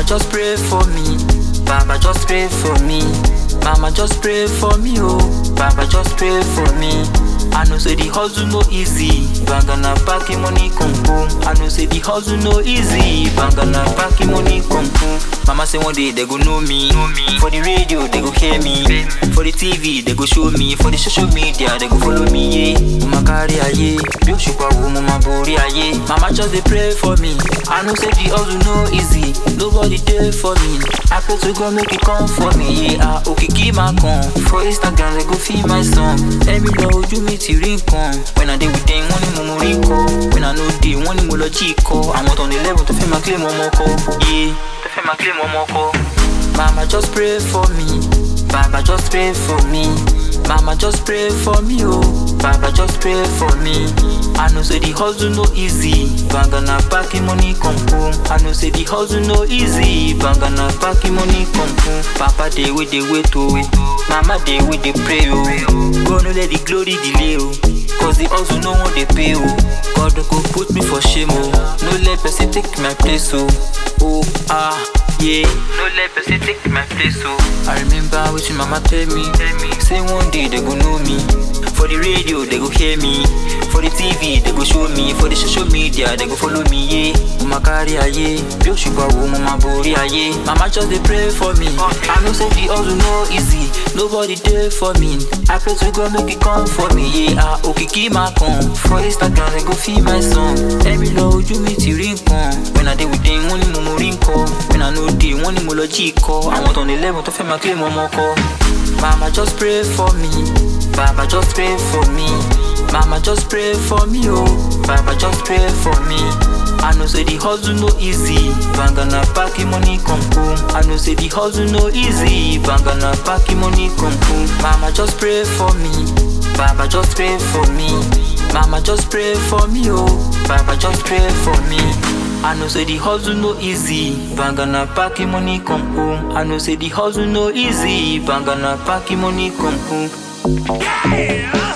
Mama just pray for me. Baba just pray for me. Mama just pray for me, oh. Baba just pray for me. I know say the hustle no easy. Bangana packing money come home. I know say the hustle no easy. Bangana packing money come home. Mama say one day they go know me. For the radio they go hear me. For the TV they go show me. For the social media they go follow me. Yeah. Mama carry aye. Bí òṣùpá wo mo máa borí ayé. Mama just dey pray for me. I know say the hustle no easy. Nobody dey for me. I pray to God make it come for me. Yeah. Ah, òkìkí máa kàn. For Instagram they go feel my song. Ẹ̀mí lọ ojú mi ti rí nǹkan. When I dey with them wọ́n ní mo mo rí kọ́. When I no dey wọ́n ní mo lọ jí kọ́. Àwọn tó ní level tó fẹ́ máa claim ọmọ kọ́. Yeah. Tó fẹ́ máa claim ọmọ kọ́. Mama just pray for me. Baba just pray for me. Mama just pray for me, oh. Baba just pray for me. I know say the hustle no easy. Bangana packing money come home. I know say the hustle no easy. Bangana packing money come home. Papa dey with the wait oh. Mama dey with the pray oh. God no let the glory delay oh. Cause the hustle no one dey pay oh. God no go put me for shame oh. No let person take my place oh. Oh ah yeah. No let person take my place oh. I remember wetin mama tell me. Say one day they go know me. For the radio they go hear me. For the TV they go show me. For the social media they go follow me. Yeah. Mama carry aye. Bí òṣùpá wo mo máa borí ayé. Mama just dey pray for me. I know say the hustle no easy. Nobody dey for me. I pray to God make it come for me. Yeah. Ah, òkìkí máa kàn. For Instagram they go feel my song. Ẹ̀mí lọ ojú mi ti rí nǹkan. When I dey with them wọ́n ní mo mo rí nǹkan. When I no dey wọ́n ní mo lọ jí ikọ́. Àwọn tó ní level tó fẹ́ máa claim ọmọ kọ́. Mama just pray for me. Baba just pray for me. Mama just pray for me, oh. Baba just pray for me. I know say the hustle no easy. Bangana packing money come home. I know say the hustle no easy. Bangana packing money come home. Mama just pray for me. Baba just pray for me. Mama just pray for me, oh. Baba just pray for me. I know say the hustle no easy. Bangana packing money come home. I know say the hustle no easy. Bangana packing money come home. Yeah!